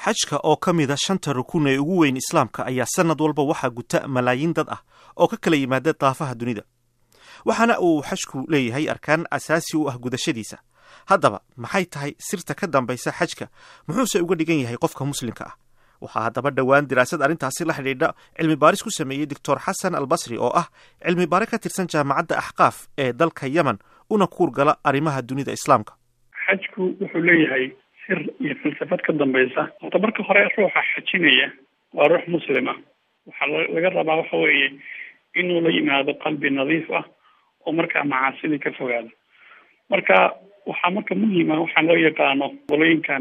xajka oo ka mida shanta rukun ee ugu weyn islaamka ayaa sanad walba waxaa guta malaayiin dad ah oo ka kala yimaada daafaha dunida waxaana uu xajku leeyahay arkaan asaasi u ah gudashadiisa haddaba maxay tahay sirta ka dambaysa xajka muxuuse uga dhigan yahay qofka muslimka ah waxaa haddaba dhowaan diraasad arrintaasi la xidhiidha cilmi baaris ku sameeyey doctor xasan albasri oo ah cilmi baare ka tirsan jaamacadda axqaaf ee dalka yemen una kuurgala arrimaha dunida islaamka xajku wuxuu leeyahay sir iyo falsafad ka dambaysa horta marka hore ruuxa xajinaya waa ruux muslima waxaa laga rabaa waxa weeye inuu la yimaado qalbi nadiif ah oo markaa macaasidii ka fogaado marka waxaa marka muhima waxaan loo yaqaano qolooyinkan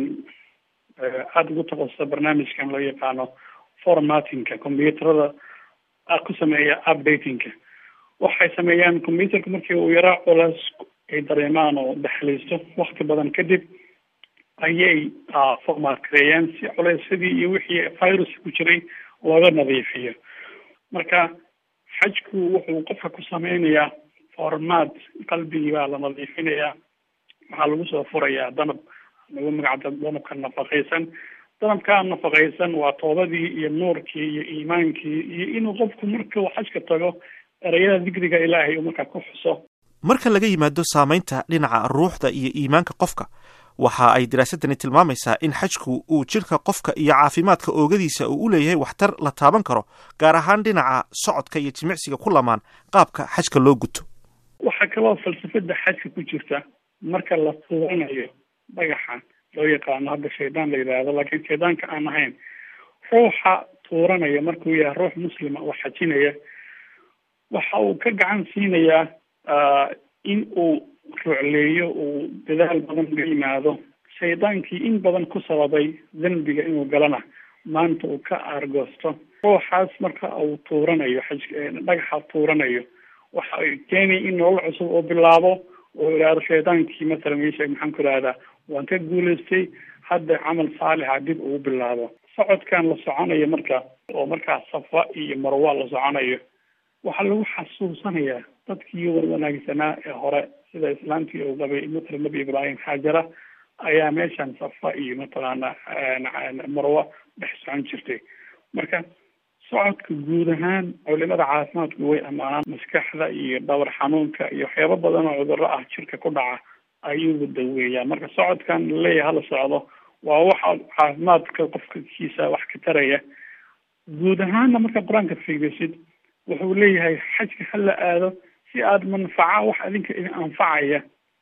aada ugu takasusa barnaamijkan loo yaqaano formatinka combyuterada ku sameeya updatingka waxay sameeyaan combyuterka markii uu yaraa culays ay dareemaan oo daxliisto wakti badan kadib ayay format kareeyaan si culaysyadii iyo wixii virus ku jiray looga nadiifiyo marka xajku wuxuu qofka ku sameynayaa format qalbigii baa la nadiifinayaa waxaa lagu soo furayaa danab lagu magacda danabka nafaqaysan danabkaa nafaqaysan waa toobadii iyo nuurkii iyo iimaankii iyo inuu qofku marka uu xajka tago ereyada dikriga ilaahay uu markaa ku xuso marka laga yimaado saamaynta dhinaca ruuxda iyo iimaanka qofka waxa ay diraasadani tilmaamaysaa in xajku uu jidhka qofka iyo caafimaadka oogadiisa uu u leeyahay waxtar la taaban karo gaar ahaan dhinaca socodka iyo jimicsiga ku lamaan qaabka xajka loo guto waxaa kaloo falsafada xajka ku jirta marka la tuuranayo dhagaxa loo yaqaano hadda shaydaan la yidhaahdo laakiin shaydaanka aan ahayn ruuxa tuuranaya markuu yahay ruux muslima oo xajinaya waxa uu ka gacan siinayaa in uu rucleeyo uu dadaal badan uga yimaado shaydaankii in badan ku sababay dembiga inuu galana maanta uu ka aargoosto ruuxaas marka uu tuuranayo xaj dhagaxa tuuranayo waxa ay keenaya in nolol cusub uu bilaabo oo idhaahdo shaydaankii mathalan meesha maxaan ku idhahdaa waan ka guulaystay hadda camal saalixa dib ugu bilaabo socodkan la soconayo marka oo markaa safa iyo marwa la soconayo waxaa lagu xasuusanayaa dadkii wanaagsanaa ee hore sida islaamkii uu qabay matala nebi ibraahim xaajara ayaa meeshan safa iyo mataqaana marwa dhex socon jirtay marka socodka guud ahaan culimada caafimaadku way ammaanaan maskaxda iyo dhawr xanuunka iyo waxyaabo badan oo cudurro ah jirka ku dhaca ayuu daweeyaa marka socodkan laleeyahay hala socdo waa waxa caafimaadka qofka kiisa wax ka taraya guud ahaanna marka qur-aanka fiirisid wuxuu leeyahay xajka hala aado si aada manfaca wax adinka idin anfacaya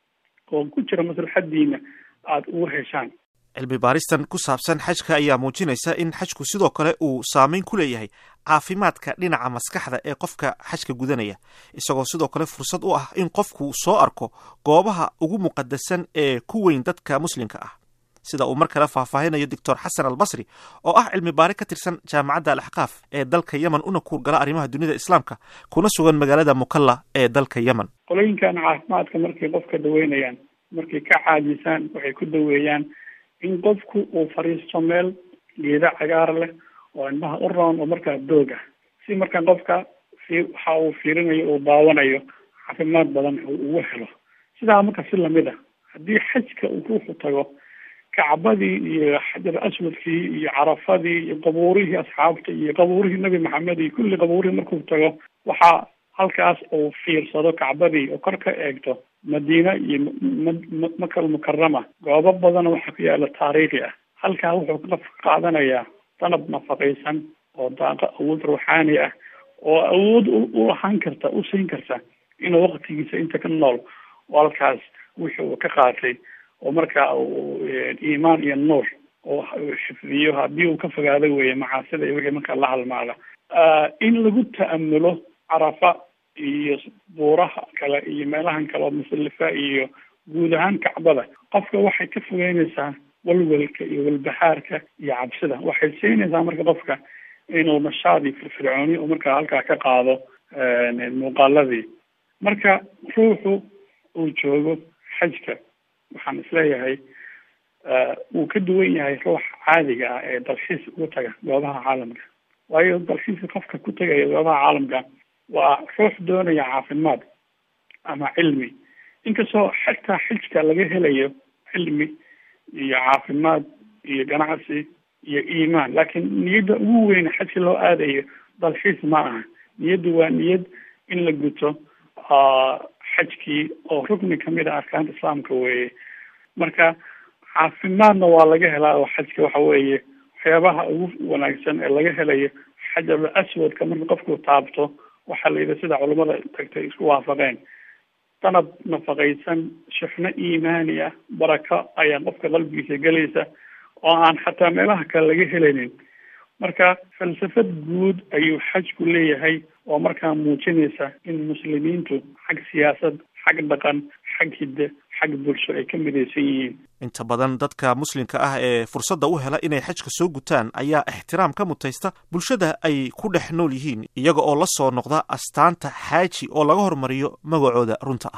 oo ku jira maslaxadiina aada ugu heshaan cilmi baaristan ku saabsan xajka ayaa muujinaysa in xajku sidoo kale uu saameyn ku leeyahay caafimaadka dhinaca maskaxda ee qofka xajka gudanaya isagoo sidoo kale fursad u ah in qofku soo arko goobaha ugu muqadasan ee ku weyn dadka muslimka ah sida uu mar kale faahfaahinayo doctor xasan albasri oo ah cilmi baare ka tirsan jaamacadda alaxqaaf ee dalka yemen una kuurgala arrimaha dunida islaamka kuna sugan magaalada mukalla ee dalka yemen qolooyinkan caafimaadka markay qofka daweynayaan markay ka caajisaan waxay ku daweeyaan in qofku uu fadhiisto meel geeda cagaar leh oo indhaha u roon oo markaa doog ah si markaa qofka waxa uu fiirinayo uu daawanayo caafimaad badan uu ugu helo sidaa marka si lamid ah haddii xajka uu ruuxu tago kacbadii iyo xajar aswadkii iyo carafadii iyo qabuurihii asxaabta iyo qabuurihii nebi maxamed iyo kulli qabuurihii markuu tago waxaa halkaas uu fiirsado kacbadii oo kor ka eegto madiina iyo makal mukarama goobo badan waxaa ku yaala taariikhi ah halkaa wuxuu ka qaadanayaa danab nafaqaysan oo daaqo awood ruuxaani ah oo awood u lahaan karta u siin karta inuu waqtigiisa inta ka nool oo halkaas wixii uu ka qaatay oo markaa uu iimaan iyo nuur oo xifdiyo haddii uu ka fogaado weeye macaasida iyo wixii markaa la halmaada in lagu ta'amulo carafa iyo buuraha kale iyo meelahan kale oo musalifa iyo guud ahaan kacbada qofka waxay ka fogeynaysaa walwalka iyo walbahaarka iyo cabsida waxay siinaysaa marka qofka inuu nashaad iyo firfircooni oo markaa halkaa ka qaado muuqaaladii marka ruuxu uu joogo xajka waxaan isleeyahay wuu ka duwan yahay ruux caadiga ah ee dalxiis ugu taga goobaha caalamka waayo dalxiiska qofka ku tegaya goobaha caalamka waa ruux doonaya caafimaad ama cilmi inkastoo xataa xijka laga helayo cilmi iyo caafimaad iyo ganacsi iyo iimaan laakiin niyadda ugu weyn xajka loo aadayo dalxiis ma aha niyaddu waa niyad in la guto xajkii oo rukni kamid a arkaanta islaamka weeye marka caafimaadna waa laga helaa oo xajka waxa weeye waxyaabaha ugu wanaagsan ee laga helayo xajar aswadka marka qofku taabto waxaa la yidhi sida culamada tagtay isku waafaqeen danab nafaqaysan shixno iimaani ah barako ayaa qofka qalbigiisa gelaysa oo aan xataa meelaha kale laga helaynin marka falsafad guud ayuu xajku leeyahay oo markaa muujinaysa in muslimiintu xag siyaasad xag dhaqan xag hidde xag bulsho ay ka midaysan yihiin inta badan dadka muslimka ah ee fursadda u hela inay xajka soo gutaan ayaa ixtiraam ka mutaysta bulshada ay ku dhex nool yihiin iyaga oo la soo noqda astaanta xaaji oo laga hormariyo magacooda runta ah